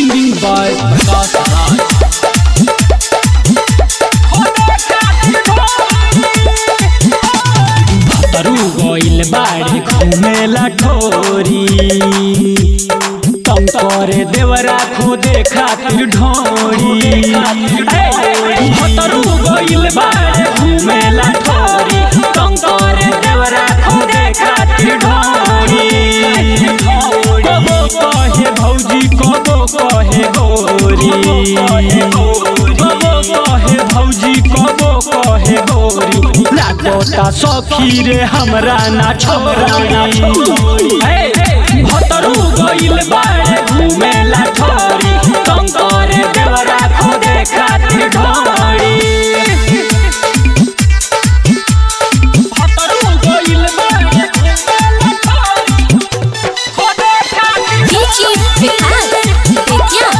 Singing by Prakash Raj. भतरू गइल बाड़ी घुमेला ठोरी तंग करे देवरा खोदे खातिर ढोरी ए, भतरू गइल बाड़ी घुमेला ठोरी तंग करे देवरा खोदे खातिर ढोरी कबो कहे भौजी कबो कहे गोरी कबो कहे भौजी कबो कहे गोरी लागोता सखी रे हमरा ना छोड़ी हे भतरू गइल बाड़े घुमेला ठोरी तंग करे देवरा खोदे खातिर ढोरी भतरू गइल बाड़े घुमेला ठोरी खोदे खातिर DJ Vikas Vidya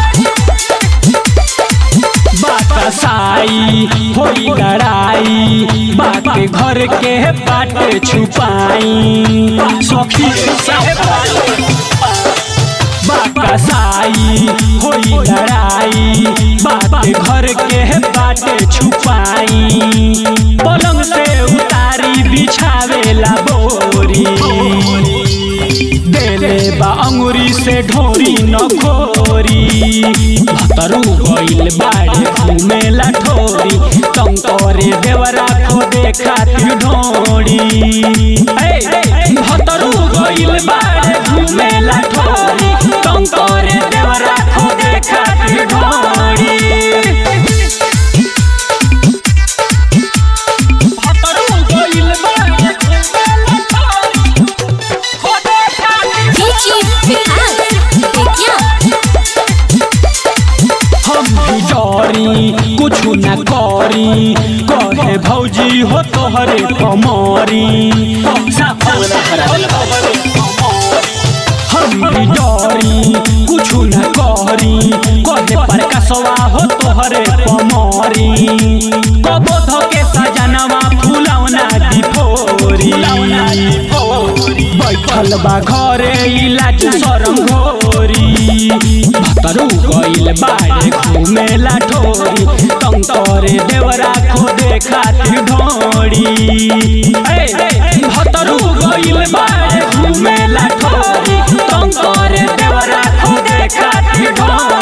बात साई होई लड़ाई बात घर के बाट छुपाई सखी से बात साई होई लड़ाई बात घर के बाट छुपाई पलंग से उतारी बिछावेला बोरी देले बा अंगुरी से ढोरी न खोरी भतरू गइल बाड़े घुमेला ठोरी तंग करे देवरा खोदे खातिर ढोरी ए, भतरू गइल बाड़े घुमेला ठोरी तंग करे देवरा खोदे खातिर ढोरी भतरू गइल बाड़े घुमेला ठोरी खोदे खातिर DJ Vikas Vidya हम भी डरी कुछ न करी कहे भौजी हो तोहरे कमरी हम भी डरी कुछ न करी कहे प्रकाशवा हो तोहरे कमरी कबो धके सजनवा फुलौना दिफोरी बैठल बा घरे इलाज शरम घोरी भतरू गइल बाड़े घुमेला ठोरी तंग करे देवरा खोदे खातिर ढोरी ए, भतरू गइल बाड़े घुमेला ठोरी तंग करे देवरा खोदे खातिर ढोरी